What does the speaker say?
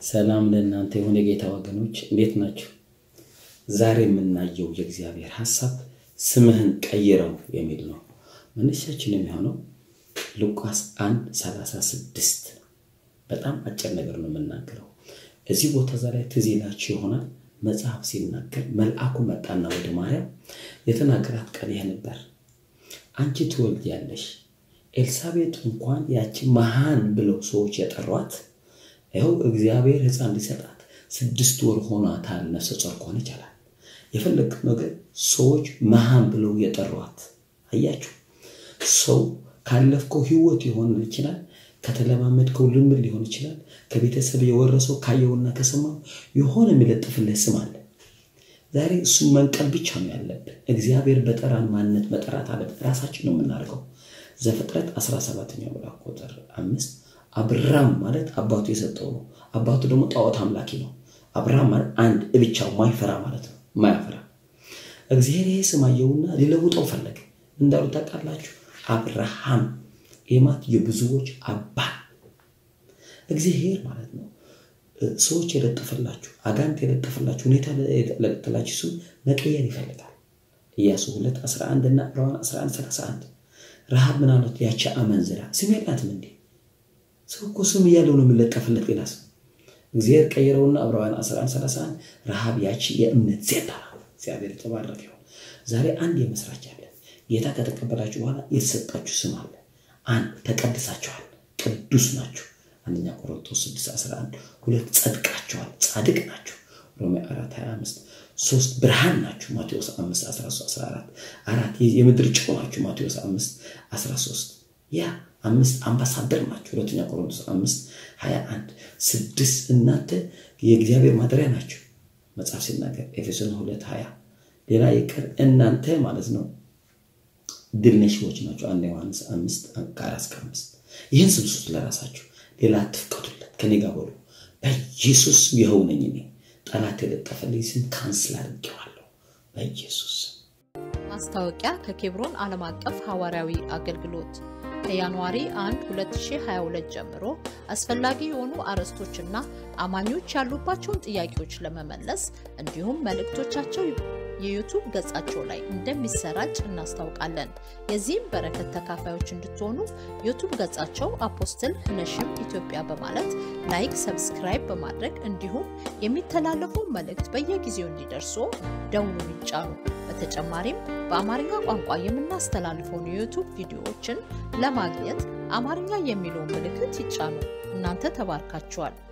ሰላም ለእናንተ የሆነ የጌታ ወገኖች እንዴት ናቸው? ዛሬ የምናየው የእግዚአብሔር ሐሳብ ስምህን ቀይረው የሚል ነው። መነሻችን የሚሆነው ሉቃስ 1 36 በጣም አጭር ነገር ነው የምናገረው። እዚህ ቦታ ዛ ላይ ትዝ ይላችሁ ይሆናል መጽሐፍ ሲናገር መልአኩ መጣና ወደ ማርያም የተናገራት ቃል ይሄ ነበር፣ አንቺ ትወልጃለሽ። ኤልሳቤጥ እንኳን ያቺ መሃን ብለው ሰዎች የጠሯት ይኸው እግዚአብሔር ሕፃን ሊሰጣት ስድስት ወር ሆኗታል። ነፍሰ ጡር ከሆነች አላል የፈለግ ነገር ሰዎች መሃን ብለው የጠሯት አያችሁ። ሰው ካለፍከው ህይወት ሊሆን ይችላል፣ ከተለማመድከው ልምድ ሊሆን ይችላል፣ ከቤተሰብ የወረሰው ካየውና ከሰማው የሆነ የሚለጥፍልህ ስም አለ። ዛሬ እሱን መንቀል ብቻ ነው ያለብን። እግዚአብሔር በጠራን ማንነት መጠራት አለብን። ራሳችን ነው የምናደርገው። ዘፍጥረት 17ኛው ምዕራፍ ቁጥር አምስት አብራም ማለት አባቱ የሰጠው ነው። አባቱ ደግሞ ጣዖት አምላኪ ነው። አብርሃም ማለት አንድ ብቻው ማይፈራ ማለት ነው። ማያፈራ እግዚአብሔር ይሄ ስም አየውና ሊለውጠው ፈለገ። እንዳሉ ታውቃላችሁ፣ አብርሃም የማት የብዙዎች አባት እግዚአብሔር ማለት ነው። ሰዎች የለጠፈላችሁ አጋንት የለጠፈላችሁ ሁኔታ የለጠፈላችሁ ስም መቀየር ይፈልጋል። ኢያሱ 2 11 እና ዕብራውያን 11 31 ረሃብ ምን አለት ያቺ አመንዝራ ስም የላትም እንዴ? ሰው እኮ ስም እያለው ነው የሚለጠፍለት ሌላ ስም። እግዚአብሔር ቀይረውና ዕብራውያን 11 31 ረሃብ ያቺ የእምነት ዜታ እግዚአብሔር የተባረከ ይሁን። ዛሬ አንድ የመስራች አለ። ጌታ ከተቀበላችሁ በኋላ የተሰጣችሁ ስም አለ። አንድ ተቀድሳችኋል፣ ቅዱስ ናችሁ። አንደኛ ቆሮንቶስ 6 11 ሁለት ጸድቃችኋል፣ ጻድቅ ናችሁ። ሮሜ 4 25 ሶስት ብርሃን ናችሁ ማቴዎስ 5 13 14 አራት የምድር ጨው ናችሁ ማቴዎስ 5 13 ያ አምስት አምባሳደር ናችሁ ሁለተኛ ቆሮንቶስ 5 21 ስድስት እናንተ የእግዚአብሔር ማደሪያ ናችሁ መጽሐፍ ሲናገር ኤፌሶን 2 20 ሌላ ይቅር እናንተ ማለት ነው ድል ነሺዎች ናቸው አንድ ዮሐንስ 5 ከአራት እስከ አምስት ይህን ስም ስጡት ለራሳችሁ ሌላ አትፍቀዱለት ከኔ ጋር በሉ በኢየሱስ ይኸው ነኝ እኔ ጠላት የለጠፈልኝ ስም ካንስል አድርጌዋለሁ በኢየሱስ ማስታወቂያ ከኬብሮን ዓለም አቀፍ ሐዋርያዊ አገልግሎት ከጃንዋሪ 1 2022 ጀምሮ አስፈላጊ የሆኑ አርዕስቶችና አማኞች ያሉባቸውን ጥያቄዎች ለመመለስ እንዲሁም መልእክቶቻቸው የዩቱብ ገጻቸው ላይ እንደሚሰራጭ እናስታውቃለን። የዚህም በረከት ተካፋዮች እንድትሆኑ ዩቱብ ገጻቸው አፖስትል ነሽም ኢትዮጵያ በማለት ላይክ፣ ሰብስክራይብ በማድረግ እንዲሁም የሚተላለፉ መልእክት በየጊዜው እንዲደርሱ ደውሉን ይጫኑ። በተጨማሪም በአማርኛ ቋንቋ የምናስተላልፈውን የዩቱብ ቪዲዮዎችን ለማግኘት አማርኛ የሚለውን ምልክት ይጫኑ። እናንተ ተባርካችኋል።